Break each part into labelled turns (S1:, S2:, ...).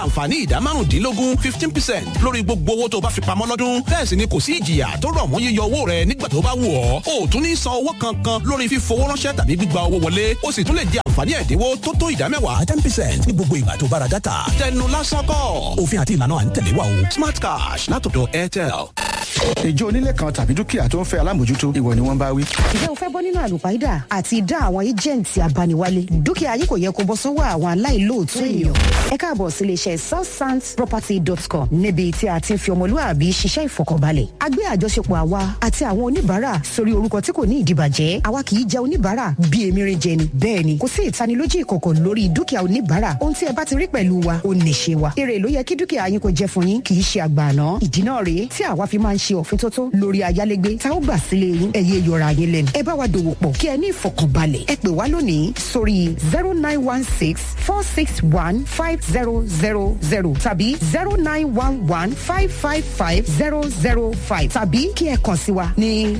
S1: àǹfààní ìdá márùndínlógún fifteen percent lórí gbogbo owó tó bá fi pamọ́ lọ́dún bẹ́ẹ̀ sì ni kò sí ìjìyà tó rọ̀ mọ́ yíyọ owó rẹ nígbà tó bá wù ọ́ o ò tún ní san owó kankan lórí fífowó ránṣẹ́ tàbí gbígba owó wọlé o sì tún lè jẹ àǹfààní ẹ̀dínwó tó tó ìdá mẹ́wàá ten percent ní gbogbo ìgbà tó bára dátà tẹnu lásán kọ́ òfin àti ìlànà à ń tẹ̀lé wa o smart cash látọ̀dọ̀ airtel.
S2: ìjọ onílé kan tàbí dúkìá tó ń fẹ́ alámòjútó ìwọ ni wọ́n bá wí.
S3: ǹjẹ́ o fẹ́ bọ́ nínú àlùpàídà àti ìdá àwọn éjẹ̀ǹtì abániwálé dúkìá yìí kò yẹ kó bọ́ sọ́wọ́ àwọn aláìlóòótọ́ èèyàn. ẹ káàbọ̀ sí iléeṣẹ́ southsandsproperty.com níbi tí a ti ń fi ọmọlúwàbí ṣiṣẹ́ ìfọkànbalẹ̀. a gbé àjọṣepọ̀ àwa àti àwọn oníbàárà sórí orúkọ tí kò ní ìdìbàjẹ́ àwa kì í jẹ oníbàárà bí emirin jẹ ni. bẹ́ẹ̀ ni kò sí ìtanilójú ìkọ̀kọ̀ lórí dúkìá oníbàárà ohun tí ẹ bá ti rí pẹ̀lú wa ó nìṣe wa. èrè ló yẹ kí dúkìá yín kò jẹ fún yín kì í ṣe àgbààná. ìdí náà rèé tí àwa fi máa ń ṣe òfin tótó lórí ayálégbé tá ó gbà sílé yín ẹ̀yẹ yọra yín lẹ́nu. ẹ bá wa dòwò pọ̀ kí ẹ ní ìfọkànbalẹ̀ ẹ pè wá lónìí sórí zero nine one six four six one five zero zero zero tàbí zero nine one one five five five zero zero five tàbí kí ẹ kàn sí wa ní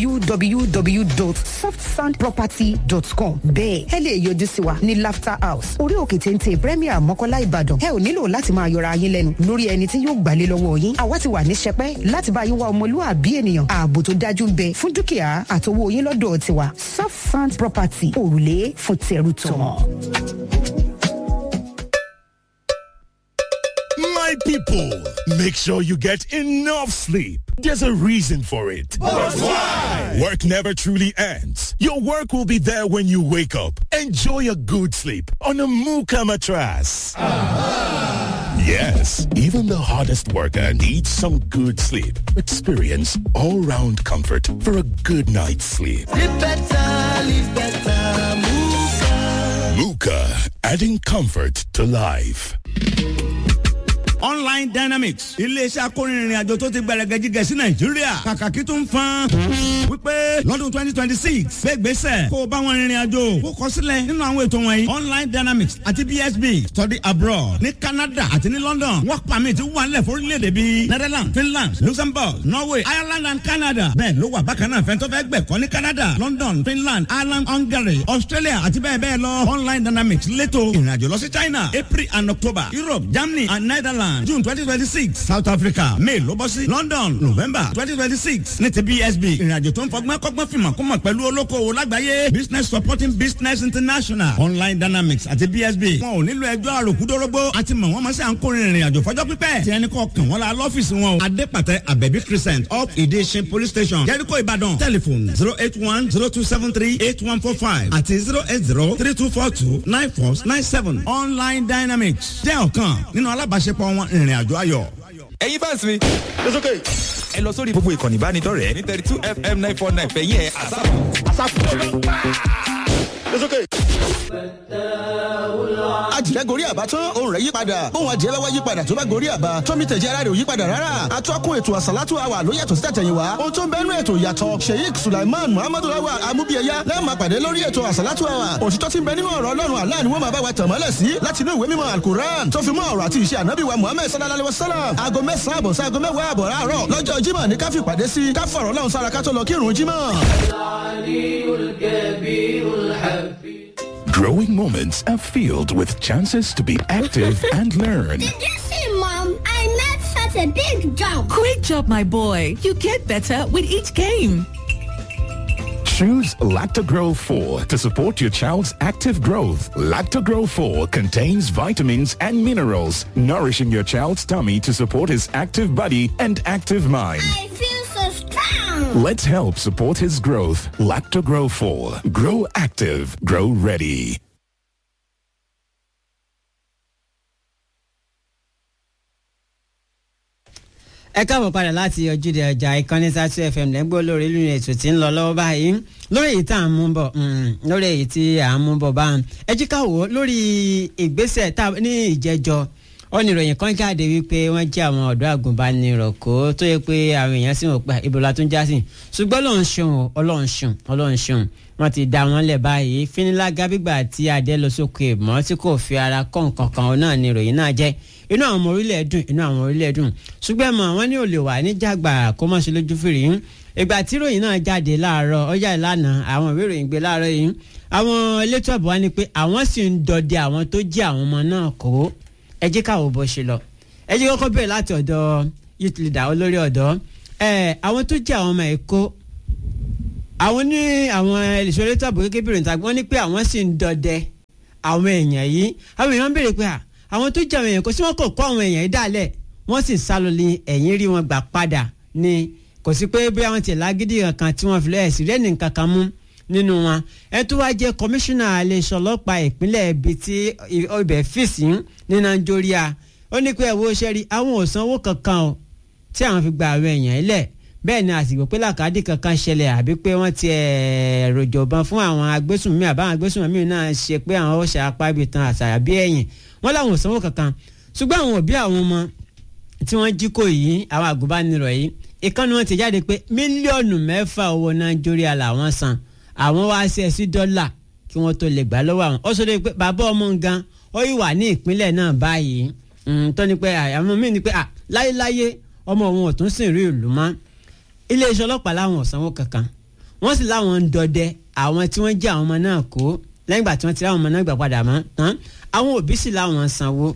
S3: www.softsandproperty.com bẹ́ẹ̀ ẹ lè yọjú sí wa ní laughter house orí òkè téńté premier mọ́kọ́lá ìbàdàn ẹ ò nílò láti máa yọra yín lẹ́nu lórí ẹni tí yóò gbàlé lọ́wọ́ yín àwa ti wà ní sẹpẹ́ láti bá yín wá ọmọlúwàbí ènìyàn ààbò tó dájú ń bẹ fún dúkìá àtowó yín lọ́dọ̀ tiwa soft sand property òrùlé fún tẹrù tọmọ.
S4: My people, make sure you get enough sleep. There's a reason for it.
S5: why?
S4: Work never truly ends. Your work will be there when you wake up. Enjoy a good sleep on a Muka mattress. Yes, even the hardest worker needs some good sleep. Experience all-round comfort for a good night's sleep.
S6: Live better, live better, Muka.
S4: Muka, adding comfort to life.
S7: online dynamics iléeṣẹ́ akórinrin àjò tó ti gbẹrẹgẹ jíjẹ sí nàìjíríà kàkàkí tó ń fan wípé lọ́dún twenty twenty six gbégbèsè kó o bá wọn rìnrìn àjò kó kọ sílẹ̀ nínú àwọn ètò wọ̀nyí online dynamics àti bsb study abroad ní canada àti ní london work permit wà nílẹ̀ fórílẹ̀-èdè bíi netherlands finland luxembourg norway ireland and canada bẹ́ẹ̀ ló wà bákan náà fẹ́ntọ́ fẹ́ gbẹ̀kọ́ ní canada london finland ireland hungary australia àti bẹ́ẹ̀ bẹ́ẹ̀ lọ online dynamics létò ìrìnàjò lọ sí china april and october europe germany and netherlands Ireland June twenty twenty six South Africa May ló bọ́ sí London November twenty twenty six ní ti BSB ìrìnàjò tó ń fọgbọ́n kọ́gbọ́n fìmọ̀ kó mọ̀ pẹ̀lú olókoòwò lágbàáyé Business Supporting Business International Online Dynamics àti BSB wọn ò nílò ẹjọ́ àròkúdórógbó àti mọ̀ wọ́n mọ̀ sí à ń kórè ìrìnàjò fọjọ́ pípẹ́ tí ẹni kọ́ kàn wọ́n la lọ́fíìsì wọn o Adépàtẹ Abẹ́bí Crescent up Ìdíṣin Police Station Jericho Ìbàdàn telephone zero eight one zero two seven three eight one four five àti zero eight zero three two four two nine four nine seven Online Dynamics jẹ́ ọ̀kan nínú alábàáṣepọ̀ wọn ìrìn àjò ayọ̀.
S8: ẹ̀yin fans mi. it's okay. ẹ lọ sórí gbogbo ìkànnì ìbánidọ́rẹ̀ẹ́ ní thirty two fm nine four nine fẹ̀yìn ẹ̀ àsáfù. àsáfù.
S5: it's okay.
S2: ajìrẹ́ gorí àbá tán òun rẹ̀ yípadà bóun ajìrẹ́ bá wá yípadà tó bá gorí àbá tómi tẹ̀jẹ́ ara rẹ̀ ò yípadà rárá atọ́kùn ètò àsálátù àwà ló yàtọ̀ sí tàtẹ̀yìnwá ohun tó ń bẹ́nu ètò yàtọ̀ sheik sulaiman muhammadu awa amúbíyẹyà lẹ́ẹ̀ma pàdé lórí ètò àsálátù àwà òtítọ́ ti ń bẹ nínú ọ̀rọ̀ ọlọ́run àlá ni wọ́n máa bá wa tàn mọ́lẹ̀ sí láti inú ìwé mímọ́ alukuran tó fi mọ́ ọ̀rọ̀ àti ìṣe ànábì wa muhammed sallallahu alayhi wa sallam aago mẹ́sàn-án àbọ̀ sí aago mẹ́wàá àbọ̀ láàárọ̀ lọ́jọ́ jímọ̀ ní káfí pàdé sí káfọ̀rọ̀ ọlọ́run sára ká tó lọ kírun jímọ̀.
S4: Growing moments are filled with chances to be active and learn.
S9: Did you see, Mom? I made such a big jump.
S10: Great job, my boy. You get better with each game.
S4: Choose Lactogro 4 to support your child's active growth. Lactogro 4 contains vitamins and minerals, nourishing your child's tummy to support his active body and active mind.
S9: I feel so strong.
S4: Let's help support his growth. Lactogro 4. Grow active. Grow ready.
S11: ẹ káàbọ̀ padà láti ojúde ọjà ìkànnì sátú fm lẹ́gbẹ́ olórí lórí ètò tí ń lọ lọ́wọ́ báyìí lórí èyí tá à ń mú bọ̀ lórí èyí tí à ń mú bọ̀ báyìí ẹ jí ká wò ó lórí ìgbésẹ̀ tá ní ìjẹ́jọ́ oníròyìn kan jáde wípé wọ́n jẹ́ àwọn ọ̀dọ́ àgùnbánirọ̀ kó tó yẹ pé àwọn èèyàn sì wọ́n pa ìbòlá tó ń já sí ṣùgbọ́n ọlọ́run ṣeun ọlọ́run ṣeun ọlọ́run ṣeun wọ́n ti dá wọn lẹ̀ báyìí fínilágá gbígbà tí adé lọ sókè mọ́ tí kò fi ara kọ́ nǹkan kan náà ni ìròyìn náà jẹ́ inú àwọn ọmọ orílẹ̀ dùn inú àwọn orílẹ̀ dùn ṣùgbọ́n mọ̀ wọ́n ní olè wà níjàgbà kó mọ̀ sí lójú fìrí ìgbà tí ìròyìn náà jáde láàárọ̀ ọjà ìlànà àwọn ìwé ìròyìn gbé láàárọ̀ yìí àwọn elétò ààbò wa ni pé àwọn sì ń dọdẹ àwọn tó jí àwọn ọmọ náà kó ẹ jẹ́ káwọ́ bó ṣe lọ ẹ jẹ́ kọ́kọ́ bẹ̀rẹ̀ láti ọ̀dọ̀ youth leader olórí ọ̀dọ́ ẹ àwọn tó jẹ́ àwọn ọmọ ẹ̀kọ́ àwọn ní àwọn ìṣòro ètò ààbò kékeré bìrì níta wọ́n ní pé àwọn sì ń dọdẹ àwọn èèyàn yìí àwọn èèyàn ń béèrè pé à àwọn tó jẹ́ àwọn èèyàn kò sí wọn kò kó àwọn èèyàn yìí dálẹ̀ wọ́n sì sá lọ ní ẹ̀yìn rí wọn gbà padà ni kò sí pé bí àwọn tiẹ̀ lágídí kan tí wọ́n fi lọ́ọ́ ẹ̀sìn rẹ́ẹ̀nì kankan mú nínú wọn ẹ tó wá jẹ́ kọmíṣánná iléeṣẹ́ ọlọ́pàá ìpínlẹ̀ ibi tí ibẹ̀ fèsì ní nàìjíríà ó ní pé ẹ̀wọ́ ṣẹ́rí àwọn ò sanwó kankan o tí àwọn fi gba àwọn èèyàn ilẹ̀ bẹ́ẹ̀ ni àsìkò pé làkàdì kankan ṣẹlẹ̀ àbí pé wọ́n ti ròjọ̀bọ̀n fún àwọn agbésùnmí àbáwọn agbésùnmí náà ṣe pé àwọn ó ṣe apá ibi tan àṣàyà bí ẹ̀yìn wọ́n láwọn ò sanwó kankan ṣùgbọ́n àwọn òbí àwọn ọmọ tí wọ́n jí kò yìí àwọn àgùnbánirọ̀ yìí ìkànnì wọn ti jáde pé mílíọ̀nù mẹ́fà owó nàìjíríà làwọn san àwọn wá sí ẹ sí dọ́là kí wọ́n tó lè gbà lọ́wọ́ àwọn ó sọ pé bàbá ọmọ gan ó yìí wà ní ìpínlẹ̀ náà báyìí tó ní pé àwọn míì ní pé láyéláyé ọmọ òun ò tún sìn rí ìlú mọ́ iléeṣẹ́ ọlọ́pàá láwọn ò sanwó kankan wọ́n sì láwọn ń dọdẹ àwọn tí wọ́n jẹ́ àwọn ọmọ náà kó lẹ́yìn ìgbà tí wọ́n ti ráwọn ọmọ náà gbà padà mọ́ tán àwọn òbí sì láwọn sanwó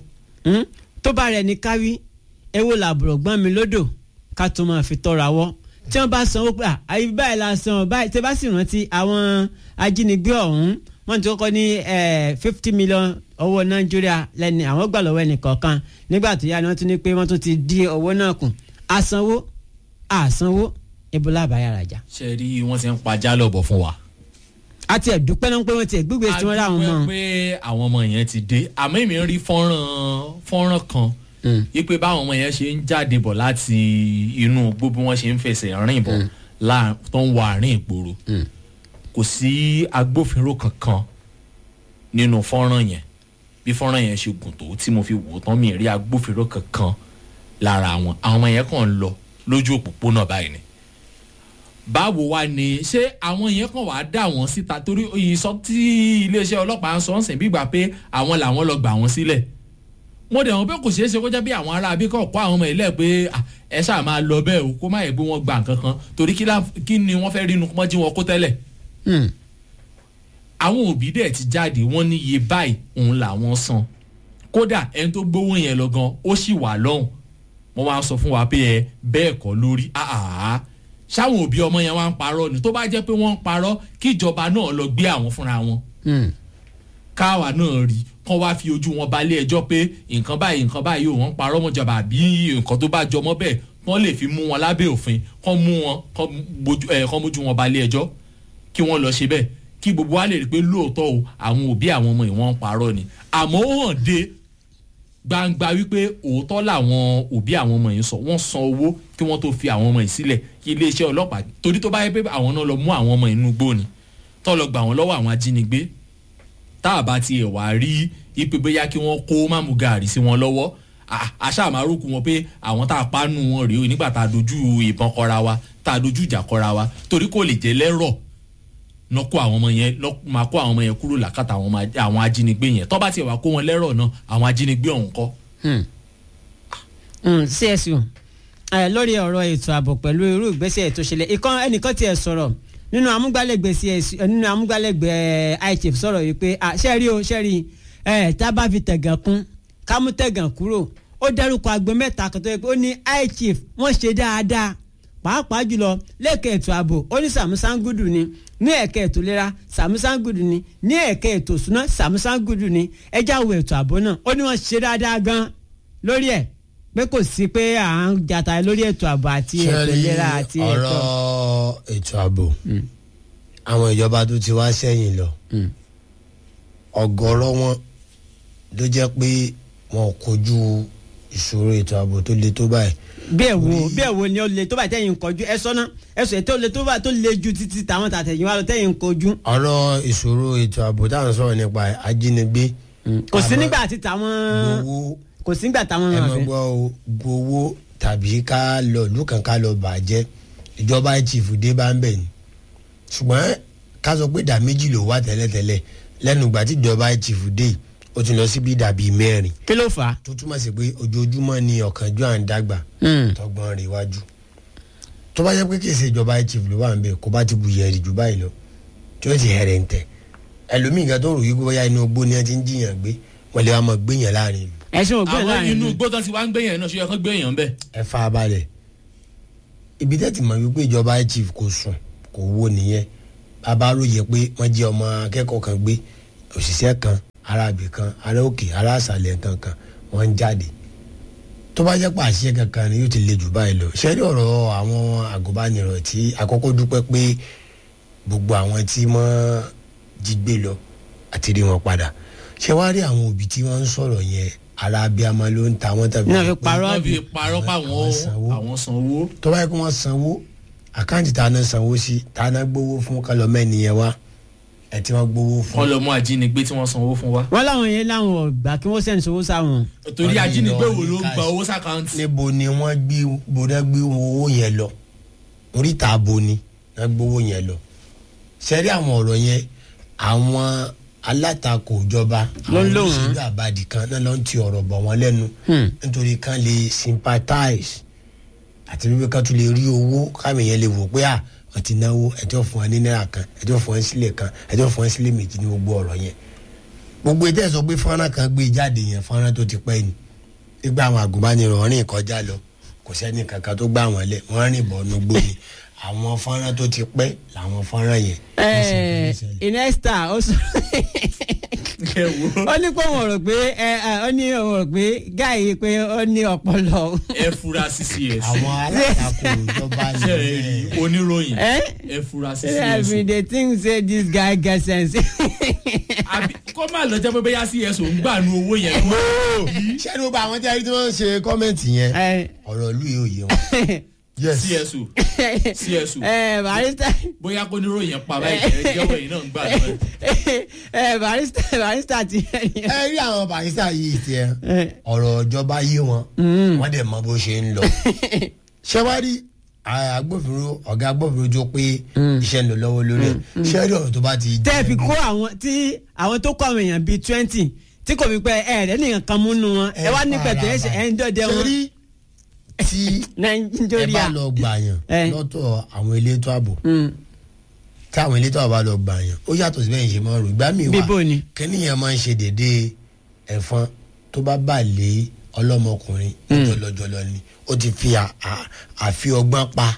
S11: tó bá rẹ̀ ní káwí ewo làbùrọ̀ gbọ́n mi lódò ká tó máa fi tọ́ra wọ́ tí wọ́n bá sanwó pé àyè báyìí la san báyìí tẹ́ bá sì rántí àwọn ajínigbé ọ̀hún wọ́n ti kọ́kọ́ ní fifty million owó nàìjíríà lẹ́ni àwọn gbà lọ́wọ́ ẹnì kọ̀ọ̀kan nígbà tó yá ni wọ́n tún ní pé wọ́n tún ti dí owó náà kù àsanwó àsanwó ebola àbáyára jà.
S12: ṣe rí wọn ti ń pajá lọ́bọ̀ fún wa.
S11: a ti ẹ̀ dúpẹ́ náà pé wọ́n ti ẹ̀ gbígbé tí wọ́n rà wọn mọ́.
S12: a dúpẹ́ pé àwọn ọmọ yẹn ti dé àmọ́ èmi ń rí fọ́nrán fọ́nrán kan wípé báwọn ọmọ yẹn ṣe ń jáde bọ̀ láti inú gbogbo wọn ṣe ń fẹsẹ̀ rìn bọ̀ tó ń wọ àárín ìgboro kò sí agbófinró kankan nínú fọ́nrán yẹn bí fọ́nrán yẹn ṣe gùn tó tí mo fi wò ó tán mi rí agbófinró kankan lára wọn àwọn ọmọ yẹn kàn ń lọ lójú òpópónà báyìí ni báwo wá ni ṣé àwọn yẹn kàn wá dà wọ́n síta torí ìsọ tí iléeṣẹ́ ọlọ́pàá ń sọ ń sìn bí gbà pé àwọn làwọn lọ gbà wọ́n sílẹ̀ mo dẹ̀ wọ́n pé kò ṣeé ṣe kó jẹ́ bí àwọn ará abíkọ̀ kọ́ àwọn ọmọ ilẹ̀ pé ẹ ṣáà máa lọ bẹ́ẹ̀ o kó má yẹ pé wọ́n gba nǹkan kan torí kí ni wọ́n fẹ́ rí inú mọ́jú wọn kó tẹ́lẹ̀. àwọn òbí dẹ̀ ti jáde wọ́n ní iye báyìí òun làwọn san kódà ẹni tó gbówó yẹn lọ gan ó sì wà lọ́hùn wọ́n wá sọ fún wa pé ẹ bẹ́ẹ̀ kọ́ lórí àhàhà ṣáwọn òbí ọmọ yẹn wá ń parọ́ ni tó bá jẹ́ pé wọ́n ń parọ́ kí ìjọba náà lọ gbé àwọn fúnra wọn káwa náà rí kán wá fi ojú wọn balẹ̀ ẹjọ́ pé nǹkan báyìí nǹkan báyìí ò wọ́n parọ́ mọ́ jọba àbí nǹkan tó bá jọmọ́ bẹ́ẹ̀ wọ́n lè fi mú wọn lábẹ́ òfin kán mú wọn kán mójú wọn balẹ̀ ẹjọ́ kí wọ́n lọ ṣe bẹ́ẹ̀ kí gbogbo wa lè rí i pé lóòótọ́ o àwọn òbí àwọn ọmọ ìwọ̀n ń parọ́ ni àmọ́ ó hàn dé gbangba wípé òótọ́ làwọn òbí àwọn ọmọ yìí sọ wọ́n san owó kí wọ́n tó fi àwọn ọmọ yìí sílẹ̀ kí iléeṣẹ́ ọlọ́pàá torí tó bá yẹ pé àwọn náà lọ mú àwọn ọmọ inú gbó ni tó lọ gbà wọ́n lọ́wọ́ àwọn ajínigbé tá a bá tiẹ̀ wá rí ipe bóyá kí wọ́n kó mámú gàárì sí wọn lọ́wọ́ àṣà àmárùkù wọn pé àwọn tá a pánú wọn rèé o nígbà tá a dojú ìbọn kọra wa tá a dojú ìjà kọra wa torí kò lè jẹ́ lẹ́rọ̀ lọ kó àwọn ọmọ yẹn lọ máa kó àwọn ọmọ yẹn kúrò làkàtà àwọn ajínigbé yẹn tó bá tiẹ̀ wá kó wọn lẹ́rọ̀ náà àwọn ajínigbé ọ̀hún kọ́.
S11: csu lórí ọ̀rọ̀ ètò ààbò pẹ̀lú irú ìgbésẹ̀ ètò ìṣẹ̀lẹ̀ ìkan ẹnìkan tiẹ̀ sọ̀rọ̀ nínú amúgbálẹ́gbẹ̀ẹ́ csu nínú amúgbálẹ́gbẹ̀ẹ́ ichif sọ̀rọ̀ yìí pé ṣẹ́ẹ̀rí o ṣẹ́ẹ̀rí tá a bá fi tẹ̀gàn kún ká mú tẹ̀gàn kúrò ó dárúkọ agbo mẹ́ta kan tó yẹ pé ó ní ichif wọ́n ṣe dáadáa pàápàá jùlọ lẹ́ẹ̀kẹ́ ètò ààbò ó ní sàmúsángúdù ni ní ẹ̀kẹ́ ètò ìlera sàmúsángúdù ni ní ẹ̀kẹ́ ètò ìṣúná sàmúsángúdù ni ẹjá wo ètò ààbò náà ó ní wọ́n ṣe dáadáa gan lórí ẹ̀ pé kò sí pé à ń jata lórí ètò ààbò àti ètò ìlera àti ètò.
S13: ọ̀rọ̀ ètò ààbò àwọn ìjọba tó ti wá sẹ́yìn lọ ọ̀gọ̀rọ̀ wọn ló jẹ́ pé wọn ò kojú ìṣòro ètò ààbò tó le tó báyìí
S11: bí ẹ wo bí ẹ wo ni ó le tó bá tẹ̀yìn kojú ẹ sọ́nà ẹ sọ ètò le tó bá tó le ju títí tàwọn tàtẹ̀yìn wa lọ tẹ̀yìn kojú.
S13: ọ̀rọ̀ ìṣòro ètò ààbò táwọn sọ̀rọ̀ nípa ajínigbé.
S11: kò sí nígbà tí táwọn kò sí nígbà táwọn
S13: ẹ
S11: máa
S13: mọ̀
S11: fẹ́.
S13: gbọ́ o gbowó tàbí ká lọ ìlú kan ká lọ bàjẹ́ ìjọba chief dé bá ń bẹ̀ ni ṣùgbọ́n ká sọ pé ìdá méjì ló wà tẹ́lẹ̀tẹ́lẹ̀ lẹ́nu ìgbà tí ìjọba chief dé yìí, ó ti lọ síbi ìdá bíi mẹ́rin
S11: kí ló fà á.
S13: tó túmọ̀ sí pé ojoojúmọ́ ni ọ̀kánjú à ń dàgbà tọgbọ́n rẹ̀ iwájú tó bá yẹ pé kì í ṣe ìjọba chief ló wà ń bẹ̀ kó bá ti bu yẹ̀rì jù báyìí lọ tí ó ti hẹ̀rẹ̀ ń tẹ̀ ẹlòmíì kan tó rò yí pé bóyá inú ogbó ni wọ́n ti ń jiyàn gbé wọ́n lè wá mọ̀ gbéyàn láàrin ìlú
S11: ẹ̀sùn ògbẹ́
S12: àwọn
S11: láàrin
S12: inú igbó tán ti wá ń gbé yẹn náà ṣe yẹ kán gbé yẹn bẹ́ẹ̀.
S13: ẹ fa balẹ̀ ibi tẹ́ ti mọ̀ wípé ìjọba chief kò sùn kò wo nìyẹn bàbá ròyìn pé wọ́n jẹ́ ọmọ akẹ́kọ̀ọ́ kan gbé òṣìṣẹ́ kan arábì kan ará òkè ará àṣàlẹ̀ kankan wọ́n ń jáde tó bá jẹ́ pé àṣìṣe kankan ni yóò ti le jù báyìí lọ ṣẹ́rí ọ̀rọ̀ àwọn àgùnbánirọ̀ tí àkọ́kọ́ dúpẹ́ pé gbogbo àwọn tí wọ́n jí gbé lọ àti rí wọn padà ṣé wàá rí àwọn òbí tí wọ́n ń sọ̀rọ̀ yẹn ara abiyamọ ló ń ta wọ́n tàbí
S11: náà fi parọ́
S12: wọ́n fi parọ́ pa àwọn àwọn sanwó.
S13: tó bá yẹ kó wọ́n sanwó àkáǹtì tá a náà sanwó sí tá a náà gbowó fún kálọ̀mẹ́ni yẹn wá ẹ̀ tí wọ́n gbowó fún.
S12: wọ́n lọ mú ajínigbé tí wọ́n sanwó fún wa.
S11: wọ́n láwọn yẹn láwọn ọ̀gbà kí wọ́n sẹ́ni sowó sáwọn.
S12: torí ajínigbé wo ló ń gba owó sàkáǹtì.
S13: níbo ni wọ́n gbé bóná gbé owó yẹn lọ oríta abo ni wọ́n gbowó yẹn lọ sẹ́rí àwọn ọ̀rọ̀ yẹn àwọn alátakò ìjọba
S11: Ló ń
S13: àwọn
S11: lò wọ́n.
S13: olóṣèlú àbàdì kan náà ló ń ti ọ̀rọ̀ bọ̀ wọ́n lẹ́nu nítorí kan lè sympathize àti wípé kan tún lè rí owó káwọn èèyàn lè wò pé à wọ́n ti náwó ẹjọ́ fún wọn ní náírà kan ẹjọ́ fún wọn sílẹ̀ kan ẹjọ́ fún wọn sílẹ̀ méjì ní gbogbo ọ̀rọ̀ yẹn gbogbo ètò ẹ̀ sọ pé fọ́nrán kan gbé jáde yẹn fọ́nrán tó ti pẹ́ ni nígbà àwọn àgùnbánirọ̀ rìn kọjá lọ kò sẹ́ni kankan tó gbà wọ́n lẹ̀ wọ́n rìn bọ̀ nugbó ni àwọn fọ́nrán tó ti pẹ́ làwọn fọ́nrán yẹn.
S11: ẹ inesta ó sọ ó ní pé òun rò pé ẹ ẹ, ó ní òun rò pé gáì pé ó ní ọpọlọ.
S12: ẹ fura sí cs.
S13: àwọn alátakò ìjọba
S12: ṣe é rí oníròyìn
S11: Eh?
S12: ẹ fura sí
S11: I
S12: cs.
S11: mean they think say this guy get sense.
S12: àbí kó má lọ jẹ́ pé bóyá cs ò ń gbà nu owó yẹn.
S13: ṣé ní gbogbo àwọn tí a rí tí wọ́n ń ṣe kọ́mẹ̀ntì yẹn ọ̀rọ̀ ìlú yìí ò yé wọn. Yes.
S12: csu csu
S11: ẹ barista
S12: bóyá kó oníròyìn pa báyìí ẹ jẹ́wọ́ yìí náà ń gbà lọ́wọ́.
S11: ẹ barista barista ti
S13: ẹ rí àwọn barista yìí tiẹ̀ ọ̀rọ̀ ìjọba yé wọn wọ́n dẹ̀ mọ bó ṣe ń lọ. ṣé wàá rí agbófinró ọ̀gá agbófinró jó pé iṣẹ́ ń lọ lọ́wọ́ lórí ẹ̀ ṣé rí ọ̀rọ̀ tó bá ti
S11: tẹ́ fi kó àwọn tí àwọn tó kọ́ àwọn èèyàn bíi twenty tí kò fi pẹ́ ẹ rẹ̀ nìkan kan múnú wọn ẹ wá ní pẹ̀tẹ́ ẹ ṣe ẹ ń dọ̀dẹ wọn.
S13: Ṣé rí tí ẹ
S11: nàìjíríà
S13: bá lọ gbàyàn lọ́tọ̀ àwọn elétò ààbò tí àwọn elétò ààbò bá lọ gbàyàn ó yàtọ̀ sí bẹ́ẹ̀ ṣe máa ń rò ìgbà míì wà
S11: Bíbó ni.
S13: kẹ́nìyàn máa ń ṣe dédé ẹ̀fọn tó bá bà lé ọlọ́mọkùnrin jọlọjọlọ ni ó ti fi à- à- àfi ọgbọ́n pa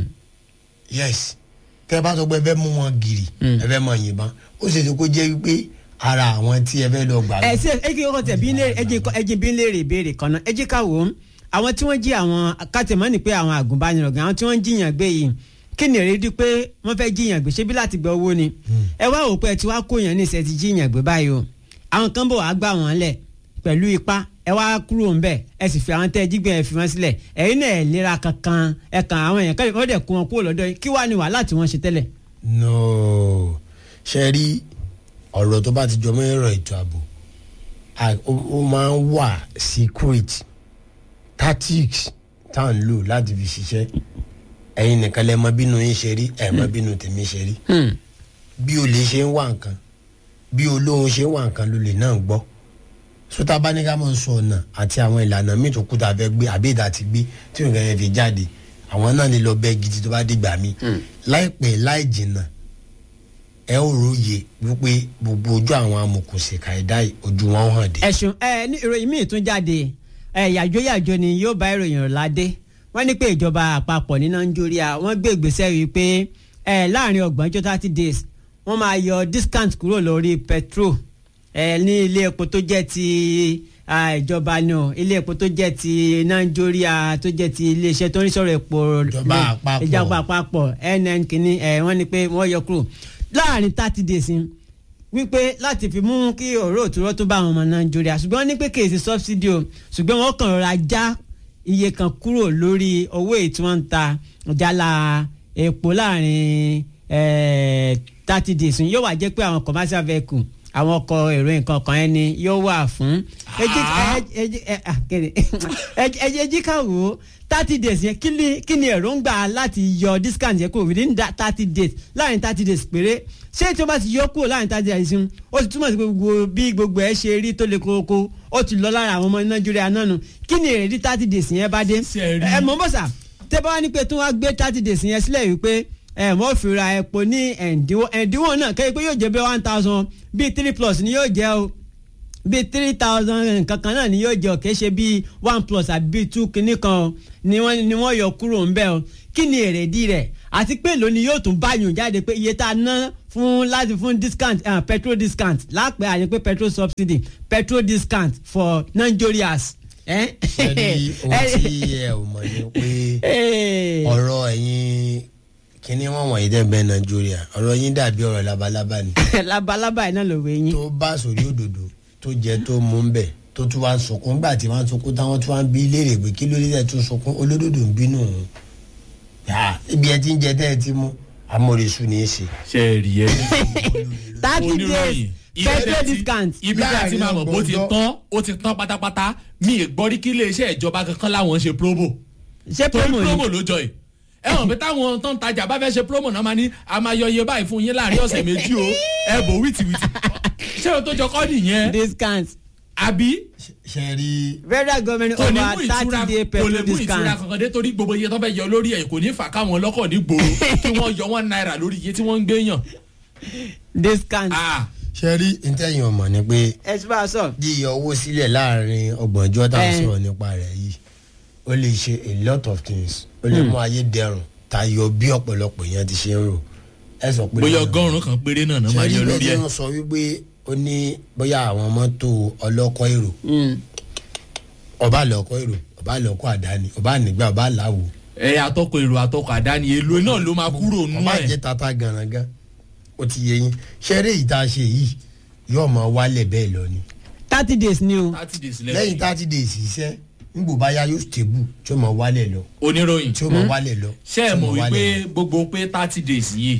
S13: yes tẹ́ ẹ bá sọ pé ẹ fẹ́ mú wọn gìrì ẹ fẹ́ mọ yìnbọn ó ṣe ṣe kó jẹ́ wípé ara àwọn tí ẹ fẹ́ lọ gbà
S11: ẹ ṣe ẹ jẹ́ kọ́kọ́ tẹ̀ bí ń lé ẹ jẹ́ kọ́- ẹ jẹ́ bí ń léèrè ìbéèrè kan náà ẹ jẹ́ ká wò ó àwọn tí wọ́n jí àwọn kátìmọ́ ni pé àwọn àgùnbánirọ̀ gan àwọn tí wọ́n ń jiyàn gbé yìí kí ni èrè di pé wọ́n fẹ́ jiyàn gbé ṣé bí láti gba owó ni ẹ wá wò pé ẹ ti wá kó yàn ní ìṣẹ́ ti jiyàn gbé báyìí o àwọn kan bò wá gbà wọ́n lẹ̀ pẹ̀lú ipá ẹ wá kúrò ń bẹ̀ ẹ sì fi àwọn tẹ́ ẹ jí gbé ẹ fi wọ́n sílẹ̀ ẹ̀yin náà ẹ̀ lera kankan ẹ kàn àwọn èèyàn kẹ́lẹ́ wọ́n dẹ̀ kó wọn kúrò lọ́dọ̀ yín kí wàá ní wàhálà tí wọ́n ṣe tẹ́lẹ̀.
S13: no ṣe rí ọ̀rọ̀ tó bá ti jọ mọ́ ẹ̀rọ ètò ààbò à- ó ó máa ń wà secret tactics tá à ń lò láti fi ṣiṣẹ́ ẹ̀yin nìkan lẹ́ mọ bínú yín ṣe rí ẹ̀ mọ bínú tèmi ṣe rí bí olè ṣe ń wà nǹkan bí olóhùn ṣe ń wà nǹkan ló lè náà gbọ́ sọta bá ní ká mọ̀ sọ ọ̀nà àti àwọn ìlànà míì tó kú tá a fẹ́ gbé àbí ìdá ti gbé tí nǹkan yẹn fi jáde àwọn náà lè lọ bẹ́ẹ̀ gidi tó bá dìgbà mí láìpẹ́ láì jìnnà ẹ ó róye wípé gbogbo ojú àwọn amòkùnsìkà ẹ̀dá yìí ojú wọn hàn dé.
S11: ẹ̀sùn ẹ ní ìròyìn míì tún jáde ẹ yàjóyàjó ni yóò bá ìròyìn rẹ̀ ládé wọ́n ní pé ìjọba àpapọ̀ ní nàìjíríà wọ́n gbé ìgbésẹ̀ wí pé ẹ láàrin ọgbọ̀njọ́ thirty days wọ́n máa yọ discount kúrò lórí petrol ẹ ní ilé epo tó jẹ́ ti ah, ìjọba náà ilé epo tó jẹ́ ti nàìjíríà tó jẹ́ ti iléeṣẹ́ tó ń sọ̀rọ̀ epo
S13: Ìjọba àpapọ̀.
S11: ìjọba àpapọ̀ nn kìíní ẹ wọ́n ní pé wọ́n yọ kúrò láàrin thirty days ni wípé láti fi mú kí ọ̀rọ̀ òtúrọ̀ tó bá àwọn ọmọ nàìjíríà ṣùgbọ́n wọ́n ní pé kèsì subsidy o ṣùgbọ́n wọ́n kàn rọra já iye kan kúrò lórí owó èyí tí wọ́n ń ta jálá epo láàrin thirty days yóò wá jẹ́ pé àwọn commercial vehicle àwọn ọkọ̀ èrò nǹkan kan ẹni yóò wà fún ẹjẹ ká wò ó thirty days yẹn kí ni kí ni èròǹgbà láti yọ discount yẹn kúrò within that thirty days láàrin thirty days péré ṣé tí o bá ti yọ kúrò láàrin thirty days yẹn ó ti túmọ̀ sí pé gbogbo bí gbogbo ẹ ṣe rí tó le koko ó ti lọ lára àwọn ọmọ nàìjíríà náà nù kí ni èrèdí thirty days yẹn bá dé ẹ mọ̀ bọ́sà tẹ́ bá wá ní pé tí wọ́n á gbé thirty days yẹn sílẹ̀ wípé ẹ mọ̀ fi ra epo ní ẹ̀ǹdínwó ẹ̀ǹdínwó náà kéde pé yóò jẹ́ bí one thousand bíi three plus ni yóò jẹ́ o bíi three thousand nǹkan kan náà ni yóò jẹ́ ọ̀kẹ́ ṣe bíi one plus àbí bíi two kìíní kan o ni wọ́n ni wọ́n yọ kúrò ńbẹ́ o kí ni èrèdí rẹ̀ àti pé lónìí yóò tún báyùn jáde pé iye tá a ná fún láti fún discount uh, petrol discount lápẹ́ àyè pé petrol subsidy petrol discount for nigerians.
S13: ẹni ohun tí ẹ ò mọ̀ ni pé ọ̀rọ̀ ẹ̀yin kíní wọn wọ̀nyí dẹ́ bẹ́ẹ̀ nàìjíríà ọ̀rọ̀ yín dàbí ọ̀rọ̀ labalábá ni.
S11: labalábá yìí náà ló wé yín.
S13: tó bá sórí òdòdó tó jẹ tó mú ń bẹ̀ tó tún wá ń sunkún nígbà tí wọ́n ń sunkún táwọn tún wá ń bí léèrè pé kí ló dé tẹ̀ tún sunkún olódòdó ń bínú òun. ibi ẹ ti ń jẹ tẹ́ ẹ ti mú amóresù ní í ṣe.
S12: ṣe é rí ẹ.
S11: thirty days petrol discount.
S12: ibi tí a ti máa mọ̀ bó ti tán ó ti tán pátápátá mi ì gbọ́ rí kí iléeṣẹ́ ìjọba kankan láwọn ṣe promo.
S11: ṣé promo
S12: torí promo ló jọ yìí ẹ hàn pé táwọn tó ń tajà bá fẹ́ ṣe promo náà máa ní a máa yọ iye báyìí fún yín láàrin ọ̀sẹ̀ méjì o ẹ bò wìtìwìtì ṣé o tó jọ kọ́ nìyẹn.
S11: discount.
S12: àbí.
S13: ṣe rí.
S11: federal government
S12: kò ní
S11: over
S12: mú
S11: thirty
S12: ìtura
S11: day
S12: kò
S11: petrol
S12: lè mú ìtura
S11: discount.
S12: kankan dé torí gbogbo iye tó fẹ́ yọ lórí ẹ̀ kò ní fà káwọn ọlọ́kọ̀ ní gbòòrò kí wọ́n yọ one naira lórí iye tí wọ́n ń gbé yàn.
S11: discount.
S13: ṣe rí ntẹ́yìn ọmọ ni pé
S11: ẹ ti bá a sọ.
S13: yíyọ owó sílẹ̀ láàrin ọgbọ̀njọ́ tá a
S11: Eh.
S13: sọ̀rọ̀ nípa rẹ̀ yìí ó lè ṣe a lot of things ó lè
S12: Hmm.
S13: mú ayé dẹrùn tayọ bí ọ̀pọ̀lọpọ̀ yẹn ti ṣe ń rò ẹ sọ pé
S12: bóyá ọgọ́rùn-ún kan péré náà náà máa yọ lórí ẹ̀.
S13: ṣe sọ wípé ó ní bóyá àwọn mọ́tò ọlọ́kọ̀ èrò ọba àlọ́kọ̀ èrò ọba àlọ́kọ̀ àdáni ọba ànígbà ọba àláwò.
S12: ẹ atọ́kọ̀ èrò atọ́kọ̀ àdáni èlò náà ló máa kúrò nú
S13: ọba
S12: ẹ̀.
S13: jẹ́ tata gànàgàn ó ti yẹ yín ṣẹ́rẹ́ yìí tá a ṣe yìí yóò máa wálẹ̀ bẹ́ẹ̀ lọ ni.
S11: thirty days ni o.
S12: thirty days
S13: lẹ́yìn thirty days iṣẹ́ nígbò bá yá yóò stable tí ó máa wálẹ̀ lọ.
S12: oníròyìn
S13: tí ó máa wálẹ̀ lọ.
S12: ṣé ẹ mọ̀
S13: tí ó máa wálẹ̀
S12: wípé gbogbo pé thirty days yìí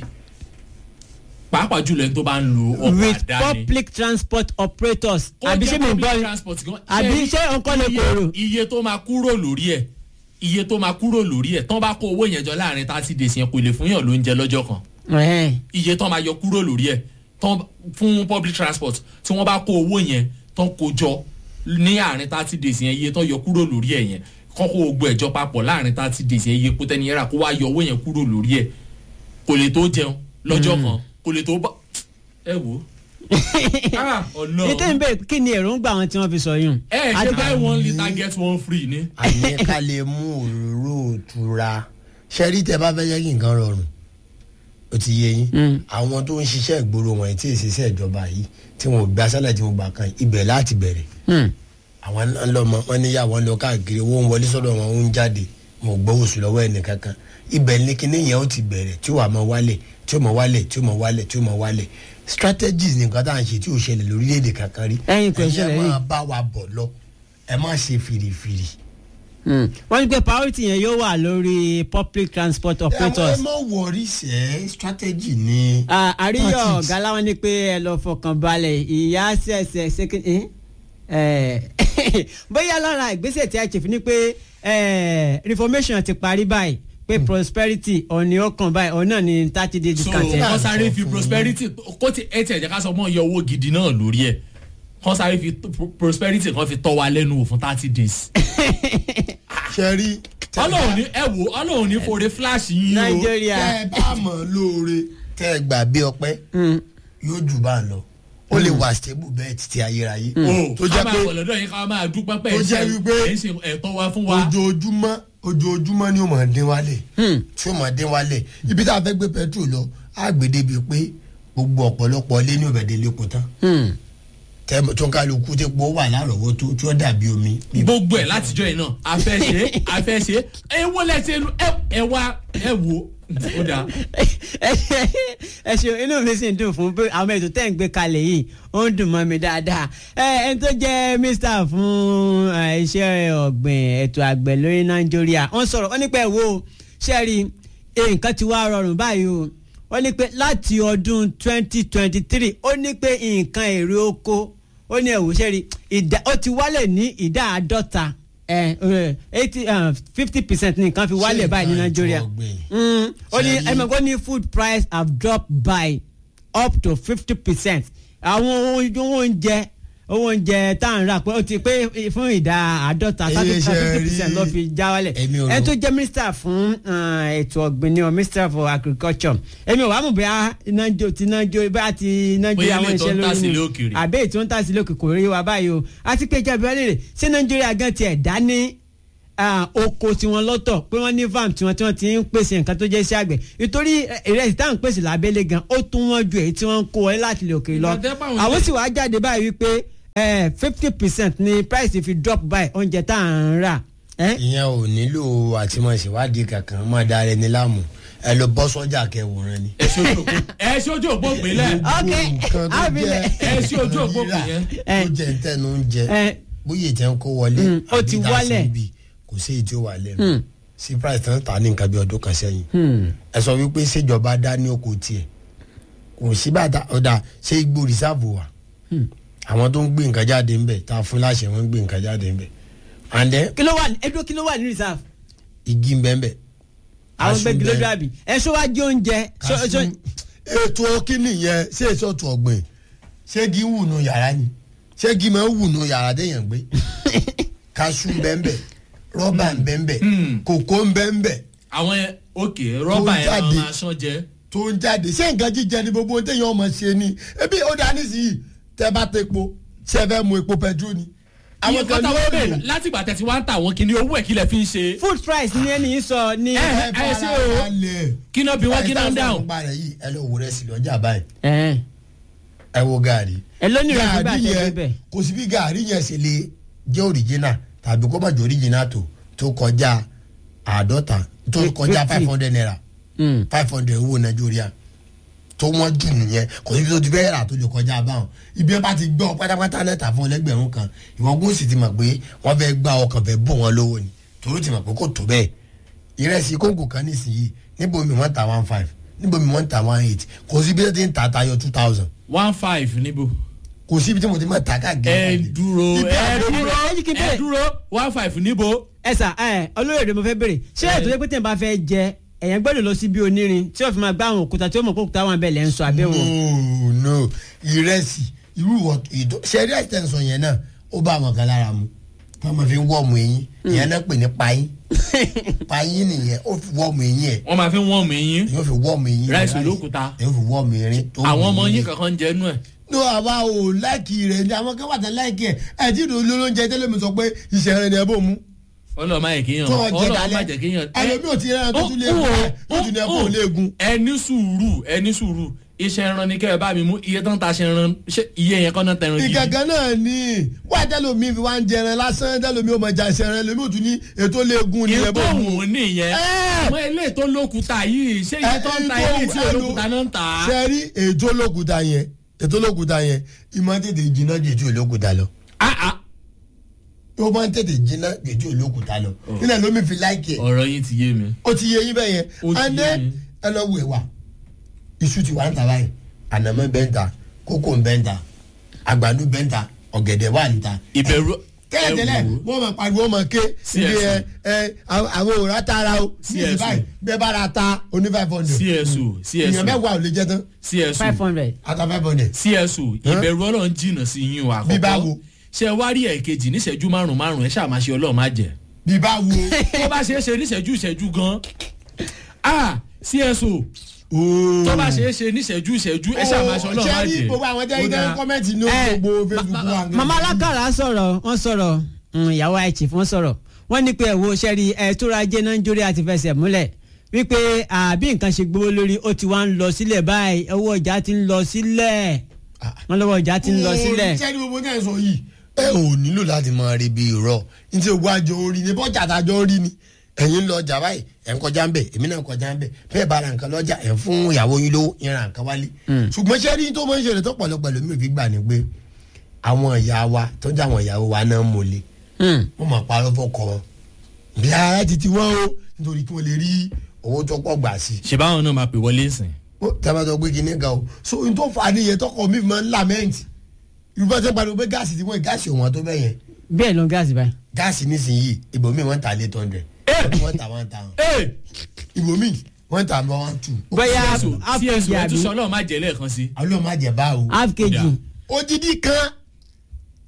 S12: pàápàá jùlọ ẹni tó bá ń lo ọkọ̀
S11: with
S12: àdáni.
S11: public transport operators
S12: Ó
S11: àbí
S12: jẹ́
S11: ṣé mi
S12: public
S11: gbọ́
S12: transport gan.
S11: àbí
S12: Ṣé
S11: ṣé nǹkan lè
S12: iye-
S11: kóró.
S12: iye tó máa kúrò lórí ẹ̀ iye tó máa kúrò lórí ẹ̀ tán bá kó owó yẹn jọ láàrin thirty days yẹn kò lè fún yàn lóúnjẹ lọ́jọ́ kan iye tán máa yọ kúrò lórí ẹ̀ tán fún public transport tí wọ́n bá kó owó yẹn tán kó jọ ní àárín thirty days yẹn iye tán yọ kúrò lórí ẹ̀ yẹn kán kó gbogbo ẹ̀jọ papọ̀ láàrin thirty days yẹn iye kó tẹ́ni yẹn rà kó wá yọ owó yẹn kúrò lórí ẹ̀ kò lè tó jẹun lọ́jọ́ kan kò lè tó bá ẹ wò ó. Ah, Ọlọ́run.
S11: ètò ìbéèrè kí ni èròǹgbà àwọn tí wọ́n fi sọ yún.
S12: ẹ ṣe buy one litre get one free ni.
S13: àní ká lè mú òróró òtura ṣẹ́rí tẹ bá fẹ́ yẹ kí nǹkan rọrùn ó ti yé yín àwọn tó ń ṣiṣẹ́ ìgboro wọn tí ì ṣiṣẹ́ ìjọba yìí tí wọn ò gba sálẹ̀ tí wọn gbà kan ibẹ̀ láti bẹ̀rẹ̀ àwọn náà lọ́mọ wọn níyàwó lọ káàkiri owó ń wọlé sọ́dọ̀ wọn ó ń jáde wọn ò gbọ́ oṣù lọ́wọ́ ẹnì kankan ibẹ̀ ní kíní yẹn ó ti bẹ̀rẹ̀ tí ó wà máa wálẹ̀ tí ó máa wálẹ̀ tí ó máa wálẹ̀ tí ó máa wálẹ̀ strategies ní nǹkan tá à ń ṣe tí ò ṣẹlẹ̀ lórílẹ̀‐èdè kankan rí
S11: Ẹ̀yin kò ṣẹlẹ̀
S13: ẹ
S11: rí.
S13: máa bá wa bọ̀ lọ ẹ má ṣe fìrìfìrì.
S11: Hmm. wọ́n ní pé priority yẹn yóò wà lórí public transport
S13: ẹ
S11: operators.
S13: má wọrí sẹ́ strategy ni.
S11: Ah, àríyọ
S13: Tactics.
S11: ọ̀gá láwọn ní pé ẹ lọ fọkàn balẹ̀ ìyá ṣẹ̀ṣẹ̀ ṣẹ́kìn bóyá lára ìgbésẹ̀ tí a ṣe fi ni pé eh, reformation ti parí báyìí pé prosperity ọ̀ni ọkàn báyìí ọ̀nà ní thirty days
S12: so
S11: discount.
S12: wọ́n sáré fi prosperity kó ti ẹ tiẹ̀ jẹ́ ká sọ mọ́ iye owó gidi náà lórí ẹ̀ wọ́n sáré fi pro- prosperity kan fi tọ́ wa lẹ́nu wò fún thirty days.
S13: ṣe rí.
S12: ọlọ́run ní ẹ wò ọlọ́run ní fore flash yín o.
S13: tẹ ẹ bá mọ̀ lóore tẹ ẹ gbà bí ọpẹ́ yóò jù bá ń lọ ó lè wà stable bẹ́ẹ̀ títí ayérayé.
S12: o
S13: tó jẹ́
S12: ká máa
S13: pé
S12: wọ̀ lọ́dọ̀ yín ká máa dúpẹ́ pẹ́
S13: tó jẹ́ wípé
S12: ẹ̀ ń ṣe ẹ̀tọ́ wa fún wa.
S13: ojoojúmọ́ ojoojúmọ́ ni ó máa dín wálẹ̀ tí ó máa dín wálẹ̀ ibi tá a fẹ́ gbé petrol lọ á gbé débi pé gbogbo ọ̀pọ̀lọpọ̀ ilé ní òbẹ̀dẹ̀ lẹ́kọ̀ọ́ tán tẹ tó ń kálukú tí po wà lárọ̀wọ́ tó tí ó dàbí omi.
S12: gbogbo ẹ̀ látijọ́ yìí náà a fẹ́ ṣe é a fẹ́ ṣe é ẹ wo lẹ́sẹ̀ lu ẹ ẹ wá ẹ wo ó dáa.
S11: ẹ ṣeun inú mi sì ń dùn fún pé àwọn ètò tẹ́ ń gbé kalẹ̀ yìí ó ń dùn mọ́ mi dáadáa ẹ ẹni tó jẹ́ mr fún eh, iṣẹ́ ọ̀gbìn ètò àgbẹ̀ lórí nàìjíríà wọ́n sọ̀rọ̀ wọ́n ní pé wo ṣẹ́ẹ̀rì nǹkan ti wá rọrùn báyìí o wọ́n ní pé láti ọdún twenty twenty three ó ní pé nǹkan èrè oko ó ní ẹ̀wò ṣẹ́ẹ̀rì ìdá ó ti wálẹ̀ ní ìdá àádọ́ta eighty fifty percent ní nǹkan fi wálẹ̀ báyìí ní nàìjíríà Mm, ó ní
S13: Ṣé rí-
S11: ẹ̀mọ̀ kó ní food price have dropped by up to fifty percent àwọn ohun oúnjẹ owó oúnjẹ tá à ń rà pé ó ti pé fún ìdá àádọ́ta
S13: Èyí ṣe
S11: fifty
S13: rí-
S11: percent ló fi já wálẹ̀
S13: Èmi ò
S11: ẹ
S13: rò.
S11: tó jẹ́ mínísítà fún ah, ètò ọ̀gbìn ni o mínísítà for agriculture èmi ò wá mọ̀ bóyá iná jó ti iná jó bóyá ti iná jó
S12: Bóyá
S11: àwọn
S12: ilé tó
S11: iṣẹ́
S12: ń tà
S11: lórí
S12: sílé
S11: ni
S12: òkèèrè.
S11: àbẹ́ ètò ń tà sílé òkè kò rí wa báyìí o àti pé ìjọba ìwádìí rẹ̀ ṣé nàìjíríà gan tiẹ̀ dá ní ah, oko tiwọn lọ́tọ̀ pé wọ́n ní farm tiwọn tí wọ́n ti ń pèsè nǹkan tó jẹ́ iṣẹ́ àgbẹ̀ nítorí eh, ìrẹsì táwọn ń pèsè lábẹ́lé gan ó tún wọ́n ju èyí tí wọ́n ń kó wọlé láti ilẹ̀ òkèèrè lọ
S12: Ìgbà tẹ́ báwọn
S11: àwọn
S12: ilé-
S11: sì wá jáde báyìí wípé fifty percent ni price fi drop by oúnjẹ tá à ń rà. Eh?
S13: ìyẹn ò nílò àtìmọ̀ṣèwádìí kankan máa da ẹni láàmú ẹ lọ bọ́ sọ́jà kẹwòrán ni.
S12: ẹ ṣe ojú òpó ìpínlẹ̀
S11: ok
S13: nǹkan tó
S11: abilẹ
S12: ẹ ṣe ojú òpó ìpínlẹ̀
S13: tó jẹ ń tẹnu ń jẹ
S11: ẹ
S13: bóyá ìtẹ́ ń kó wọlé
S11: Mm, ó ti
S13: àbí tá a
S11: wálẹ̀.
S13: san bí, kò sí èyí tí ó wà lẹ́nu
S11: Mm.
S13: sí price tán ta ní nǹkan bí ọdún kan sẹ́yìn ẹ sọ wípé ṣèjọba dá ní oko tiẹ̀ kò sí bàtà ọ̀dà ṣé igbó rìsáàbù wà àwọn tó ń gbé nǹkan jáde ńbẹ tá a fún láṣẹ wọn ń gbé nǹkan jáde ńbẹ and then
S11: kí ló wà ní ẹdúró kí ló wà ní reserve
S13: igi ńbẹ ńbẹ.
S11: àwọn
S13: Kaṣú
S11: gbẹgbẹ
S13: ńbẹ.
S11: lójú àbí ẹ ṣó wá jẹ oúnjẹ ṣó-
S13: Kaṣú.
S11: ṣó-
S13: ètò kíni yẹn ṣé èso ọ̀tún ọ̀gbìn ṣé igi ń wù nù yàrá ni ṣé igi máa ń wù nù yàrá téèyàn gbé kaṣú ńbẹ́ńbẹ́ rọ́bà ńbẹ́ńbẹ́ kòkó ńbẹ́ńbẹ́
S12: àwọn ẹ- òkè rọ́bà
S13: Tó ń
S12: yẹn
S13: jáde.
S12: àwọn aṣọ jẹ.
S13: tó ń jáde ṣé nǹkan jíjẹ ni gbogbo ohun téèyàn ọmọ ṣe ni ebi ó dá nísìnyí tẹ bá tẹ epo ṣé ẹ fẹ́ mu epo pẹtrol ni.
S12: àwọn kan
S13: ní
S12: táwọn
S13: ó
S12: bẹ̀rẹ̀
S13: lò.
S12: láti ìgbà tẹ̀sí wá ń tà wọ́n kí ni owó ẹ̀ kí lẹ fi ń ṣe.
S11: food price ní ẹni yìí sọ ní.
S12: ẹ ẹ ṣe o kí náà bí wọ́n kí náà ń dáhùn.
S13: nípa rẹ̀ yìí ẹ lọ wo rẹ̀ sí lọ́jà báyìí
S11: ẹ
S13: ẹ wo gaari.
S11: ẹ lónìí rẹ fún
S13: gaari
S11: bàtẹ
S13: yẹn
S11: bíbẹ.
S13: kò sí bí gaari yẹn ṣe lè jẹ́ òrìjínà tàbí kó má jẹ́ òrìjínà tó tó kọjá àádọ́ta tó kọjá
S11: Fifty.
S13: five hundred naira five hundred owó nàìjíríà tó wọ́n jù nìyẹn kò síbi tó ti fẹ́ rà tó lè kọjá báwọn ibi ẹ bá ti gbọ́ pátápátá náà tà fún ẹlẹ́gbẹ̀rún kan ìwọ́n kó sì ti mọ̀ pé wọ́n fẹ́ gbá ọkàn fẹ́ bọ̀ wọ́n lówó ni torí ti mọ̀ pé kò tó bẹ́ẹ̀ ìrẹsì kóńgò kan nísìnyí níbo mi wọ́n ta one five níbo mi wọ́n ta one eight kò síbi tó ti ń ta tayọ two thousand
S12: one five níbo.
S13: kò síbi tí mo ti mọ̀ ta káàkiri.
S12: ẹ dúró
S13: Ibi
S12: ẹ
S13: àdó-
S12: dúró
S11: ẹ jí kí n
S12: ẹ
S11: bẹ̀rẹ̀.
S12: dúró one five níbo.
S11: ẹ sà ẹ olóyè mo fẹ́ bèrè ṣé ètò yẹ pé tẹ̀ ń bá fẹ́ jẹ ẹ̀yàn gbọ́dọ̀ lọ sí bí onírin tí yóò fi máa gbá àwọn òkúta tí ó mọ̀ pé òkúta wọn bẹ̀ lẹ́ ń sọ abẹ́ wọn.
S13: no no ìrẹsì irú ìwọ ìdó ṣe ìrẹsì tẹ̀sán yẹn náà ó bá àwọn kan lára mu tí wọ́n máa fi ń wọ́ọ̀mù eyín ìyẹn náà pè ní payín payín nìyẹn ó fi wọ́ọ̀mù eyín ẹ̀
S12: wọ́n máa fi wọ́n mi yín.
S13: yóò fi wọ́ọ̀mù eyín
S12: ráìsì olókùúta.
S13: yóò fi wọ́ọ̀mù erin tó
S12: àwọn ọmọ
S13: wù
S12: yín
S13: ní.
S12: kankan ń jẹ inú ẹ̀.
S13: no àwa ò láìkì rẹ̀ ni àwọn kan wà tán láìkì ẹ̀ ẹ̀ tí ìdò olóúnjẹ tẹ́lẹ̀ mi sọ pé ìṣẹ̀ rẹ̀ ni ẹ bò mú
S12: ọlọ́ọ̀ máa yẹ kéèyàn
S13: tó ọjẹ́
S12: ọlọ́ọ̀ máa
S13: dalẹ̀
S12: jẹ kéèyàn.
S13: ẹlòmíì ò ti rẹ̀ tó tún lé egun ẹ̀ tó tún lé ẹ̀kọ́ léegun.
S12: ẹ ní sùúrù ẹ ní sùúrù iṣẹ́ ẹran ni kẹ́ ẹ bá mi mú iye tán ta ṣe ẹran ṣé iye yẹn kọ́ náà tẹran gidi.
S13: ìgangan náà ni wá tẹlomi fi wá ń jẹran lásán tẹlomi ó mọ jà ṣẹran lèmi ò tún ní ètò léegun ni ẹ bọ
S12: ètò
S13: mú.
S12: òun nìyẹn àwọn ilé tó lókùúta yìí ṣé iye tó ń ta ilé tí olókùúta náà ń tà á.
S13: sẹ́rí ètò olókùúta yẹn ètò olókùúta yẹn ìmọ̀ tètè jiná ju ètò olókùúta lọ. ó máa ń tètè jiná ju ètò olókùúta lọ. nílẹ̀ lómi fi láìkì ẹ̀.
S12: ọ̀rọ̀ yín ti yé mi.
S13: ó ti yé yín bẹ́ẹ̀ yẹn
S12: Ó ti
S13: and
S12: yé
S13: then
S12: mi.
S13: ẹ lọ wẹ̀ wá iṣu ti wà ń ta báyìí ànàmọ́ bẹ́ẹ̀ ń ta kókò ń bẹ́ẹ̀ ń ta àgbàdo bẹ́ẹ̀ ń ta ọ̀gẹ̀dẹ̀ wà ń ta.
S12: ìbẹ̀rù
S13: tẹ́lẹ̀tẹ́lẹ̀ wọ́n máa pariwo wọ́n máa ké ibi ẹ ẹ àwọn òòrà tara o ní ìsìn báyìí bẹ́ẹ̀ bá ra ta oní five hundred.
S12: csu csu
S13: ìyẹn mẹ́wàá ò lè jẹ́ tán.
S12: csu
S11: five hundred.
S13: ata five hundred.
S12: csu ìbẹ̀rù ọlọ́run jìnnà sí yín o àkọ́kọ́.
S13: Bí báwo?
S12: ṣe wá rí ẹ̀kejì níṣẹ́jú márùn-ún márùn-ún ẹ ṣáà máa ṣe ọlọ́run má jẹ́.
S13: bí báwo.
S12: tó bá ṣeé ṣe níṣẹ́jú ìṣẹ́jú gan. ah csu tó bá ṣeé ṣe níṣẹ́jú ìṣẹ́jú ẹ ṣáà máa ṣe ọlọ́run má
S13: ṣé
S12: jẹ́.
S13: rí gbogbo àwọn tẹ́lẹ̀
S12: Ó
S13: tẹ́lẹ̀
S12: dáa.
S13: kọ́mẹ́ntì ní
S11: Eh,
S13: gbogbo facebook wa.
S11: mama alákàrà sọ̀rọ̀ wọ́n sọ̀rọ̀ mm, ìyàwó àìchif wọ́n sọ̀rọ̀ wọ́n ní pé ẹ̀wọ̀ sẹ́rí ẹ̀ tó ra jẹ́ nàìjíríà ti fẹsẹ̀ múlẹ̀ wípé àbí nǹkan ṣe gbówó lórí ó ti wá ń lọ sílẹ̀ báyìí owó ọjà ti ń lọ sílẹ̀ wọ́n lọ́wọ́ ọjà ti ń lọ sílẹ̀.
S13: ṣé ní gbogbo náà sọ yìí. ẹ ò nílò láti máa rí bí irọ́ ní tí ogun àjọ orí ni bọ́jà àtàjọ orí ni ẹ̀yin ń lọ ọjà báyìí ẹ̀ ń kọjá ń bẹ̀ èmi náà ń kọjá ń bẹ̀ bẹ́ẹ̀ bá ra nǹkan lọ́jà ẹ̀ ń fún ìyàwó yín lówó yín ra nǹkan wálé. ṣùgbọ́n ṣé rí tó máa ń ṣẹlẹ̀ tó pọ̀lọpọ̀ lómi ò fi gbà ní pé àwọn ìyá wa tó ń jẹ́ àwọn ìyàwó wa náà mọ̀lẹ́ wọ́n máa parọ́ fọ́kọ wọn bí ara ti ti wọ́n o nítorí kí wọ́n lè rí owó tó pọ̀ gbà sí.
S12: ṣe báwọn náà máa pè wọlé sìn.
S13: ó tẹ́lẹ̀ pé kíní kan o so n tó fa nìyẹn tọkọ mi máa ń lamẹ́ǹtì yorùbá tẹ́ pariwo pé gáàsì tí wọ́n gáàsì òun tó bẹ́ẹ̀ yẹn
S11: bẹ́ẹ̀ ló ń gáàsì báyìí.
S13: gáàsì nísìnyí ibòmí wọ́n ta eight hundred wọ́n ta one thousand ibòmí wọ́n ta one two.
S11: bóyá
S12: csu
S11: half
S12: csu
S11: kg
S12: ẹ tún
S11: àbí
S12: sọ ọlọ́run má jẹ́ lẹ́ẹ̀kan sí.
S13: àwọn ọmọ àjẹ bá o.
S11: half kg
S12: Ó dáa.
S13: odidi kan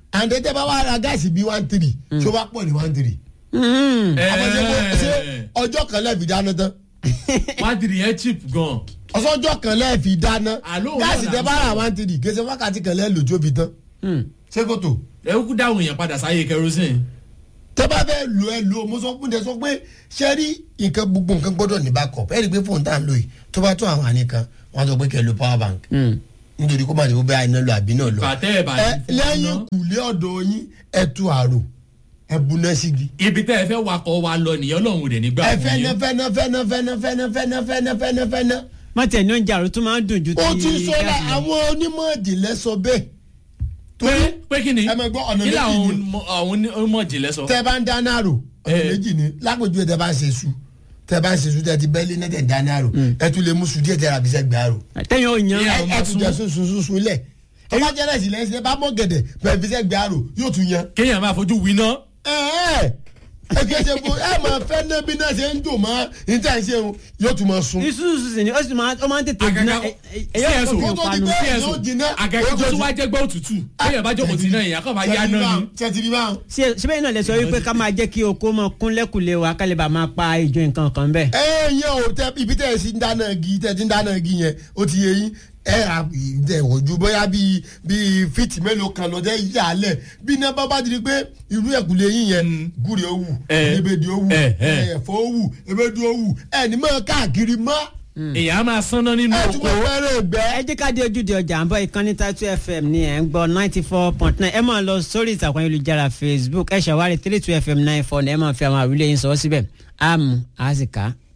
S13: àǹdẹ́tẹ́ bá wà ra gáàsì bíi one three tó bá pọ̀ ní one three. àmọ́ ṣe kó- ṣe ọjọ́ kan lẹ́ẹ̀fi dáná tán
S12: wádìrí yẹn cheap gan.
S13: ọsọjọ́ kan lẹ́ẹ̀fi dáná
S12: òun
S13: gáàsì
S12: náà
S13: tẹ
S12: là ń
S13: bá ra
S12: sọ.
S13: one three gèsè wákàtí kan lẹ́ẹ̀ lòjó fi tán ṣé kò tó.
S12: ẹ kúkú dáhùn yẹn padà sáyé kerosene.
S13: tẹ́ bá fẹ́ lo ẹ lo mo sọ fún ẹ sọ pé ṣé rí nǹkan gbogbo nǹkan gbọ́dọ̀ ní backup ẹ rí i pé fóònù tá à ń lò yìí tó bá tó àwọn àní kan wọ́n á sọ pé kẹ́ ẹ lo power bank nítorí kó má ti kó bẹ́ẹ̀ iná lọ àbí náà lọ.
S12: bàtẹ́ ẹ̀ bá
S13: ẹ
S12: ti fún
S13: lẹ́yìn
S12: iná.
S13: kùlé ọ̀dọ̀ yín ẹ tu àrò ẹ buná sígi.
S12: ibi tẹ́ ẹ fẹ́ wakọ̀ wa lọ nìyẹn ọlọ́run rẹ̀ nígbà
S13: ẹ
S12: fún
S13: fẹ́nà
S12: yín.
S13: fẹ́nà fẹ́nà fẹ́nà fẹ́nà fẹ́nà fẹ́nà fẹ́nà fẹ́nà.
S11: mọ̀tẹ̀ ní oúnjẹ àrò tó máa ń dùn ju ti
S13: ó ti sọ la
S11: gáàsì lọ.
S13: àwọn onímọ̀ ìdílé sọ bẹ́ẹ̀.
S12: pé pé kí ni
S13: ẹ máa gbọ́ ọ̀nà
S12: kí
S13: méjì
S12: làwọn
S13: ni
S12: onímọ̀- àwọn onímọ̀ jìnlẹ̀ sọ.
S13: tẹ bá ń dáná àrò ọ̀nà méjì ni lápèjúwe tẹ bá ń ṣe su tẹ bá ń ṣe su tẹ ti bẹ́ẹ̀lì náà tẹ ń dáná àrò ẹ tún lè mú su díẹ̀ tẹ ra bisẹ́ gbé àrò.
S11: tẹ́yìn ò yan
S13: ẹ ẹ tún jẹ sun sun sun sun lẹ̀ tọ́ba jẹ́ rẹ̀ sí lẹ́sìn ẹ bá mọ̀ gẹ̀dẹ̀ bẹ́ẹ̀ bisẹ́ gbé àrò yóò tún yan.
S12: kéèyàn máa fojú winá.
S13: ẹ ẹ ẹ kí ẹ ṣe fún ẹ máa fẹ́ ná bí náà ṣe ń dùn mọ́ níta ṣe ń yóò tún máa sun.
S11: isusu sì ni ó sì máa ó máa ń tètè jiná ẹ- ẹ- ẹ- yóò kó fi panu.
S12: àgàgà tó tún wá jẹ́ gbọ́ òtútù kéèyàn bá jókòó sí náà èèyàn kàn máa yá náà ni.
S13: tẹ̀tìrì báwọn.
S11: ṣe ṣe bẹ́ẹ̀ náà lè sọ wípé ká máa jẹ́ kí oko mọ kúnlẹ̀kùlé wa ká lè bá máa pa ìjọ nǹkan kan bẹ́ẹ̀.
S13: ẹ yẹn o tẹ ibi tẹ ẹ sì ń dáná igi tẹ ti ń dáná igi yẹn ó ti yẹ yín ẹ à ẹ ojú bóyá bíi bíi fíìtì mélòó kan lọ tẹ yà á lẹ bí iná bá bá di ni pé irú ẹkùlé yín yẹn gúre ó wù ebèdì ó wù ẹ̀fọ́ ó wù ebèdì ó wù ẹ ní mọ káàkiri mọ́.
S12: èèyàn á máa sánná nínú
S13: ẹ
S12: oko.
S13: tún bọ fẹ́rẹ̀ gbẹ.
S11: ẹ jẹ́ ká dé ojúde ọjà à ń bọ̀ ìkànnì tatu fm ní ẹ̀ ń gbọ́ ninety four point nine ẹ máa lọ sórí ìtàkùn ayélujára facebook ẹ ṣàwárí three two fm nine four ní ẹ máa fi àwọn àwílé yín sọ síbẹ̀ àmú àsìká